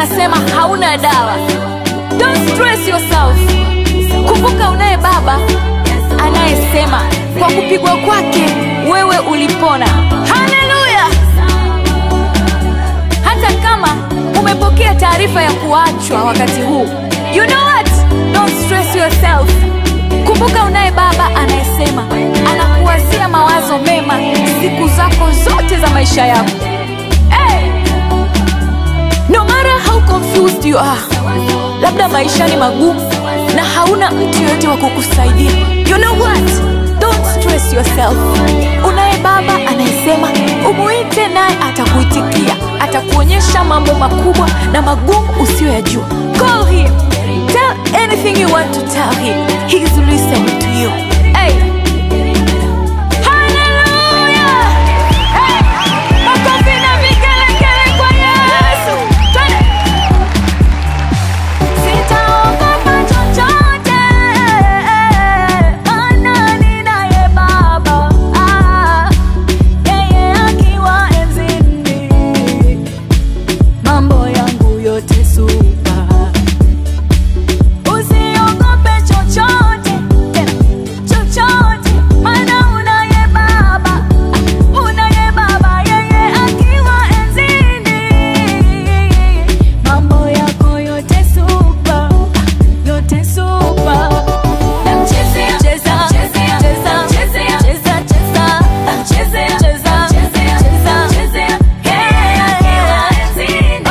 unasema hauna dawa. Don't stress yourself. Kumbuka unaye baba anayesema kwa kupigwa kwake wewe ulipona. Haleluya! Hata kama umepokea taarifa ya kuachwa wakati huu, you know what? Don't stress yourself. Kumbuka unaye baba anayesema anakuwazia mawazo mema siku zako zote za maisha yako. Hey! No matter how confused you are, labda maisha ni magumu na hauna mtu yoyote wa kukusaidia. You know what? Don't stress yourself. Unaye baba anayesema umuite, naye atakuitikia, atakuonyesha mambo makubwa na magumu usiyoyajua. Call him. Tell anything you want to tell him. He's listening to you. Hey. Hallelujah! Hey. Makofi na vigelegele kwa Yesu. Twende. Sitaogopa chochote, maana ninaye Baba. Ah, yeye akiwa enzini, mambo yangu yote supa. Usiogope chochote, tena chochote, maana unaye Baba. Unaye Baba, yeye akiwa enzini, mambo yako yote supa, yote supa. Namchezea, cheza, cheza, cheza, cheza, cheza, cheza, cheza, yeye akiwa enzini.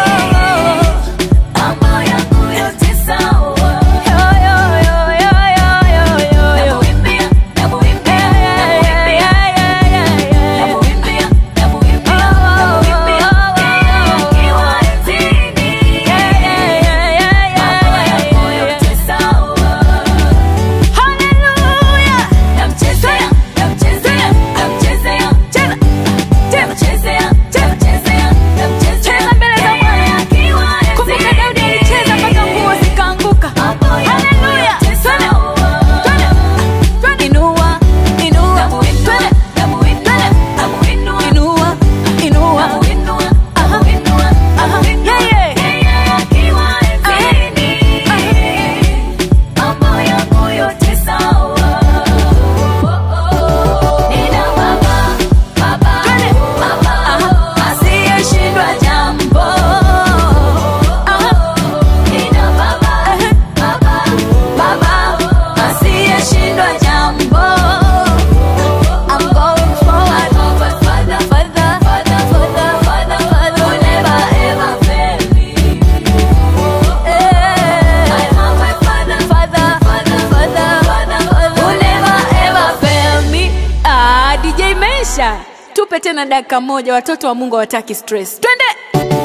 Mambo yangu yote sawa. Yo, yo, yo, yo, yo, yo, yo. Namuimbia, namuimbia, namuimbia, namuimbia, namuimbia, namuimbia, yeye akiwa enzini. Mambo yangu yote sawa. Hallelujah. Namchezea, namchezea, namchezea, tena, tena. Namchezea, namchezea, namchezea. Cheza mbele za Bwana. Kumbuka Daudi alicheza mpaka nguo zikaanguka. Hallelujah. Twende, twende, twende. Inua, inua, twende, twende. Inua, inua. Aha, aha. Yeah, yeah. Mambo yangu yote sawa. Nina baba, baba, baba, asiyeshindwa jambo. Nina baba, baba, baba, asiyeshindwa jambo. I'm going forward, further, further, further, further, further, further. Will never ever fail me. I have my father, father, father, father, father, who never ever fail me. Ah, DJ Mesha, tupe tena dakika moja, watoto wa Mungu hawataki stress. Twende.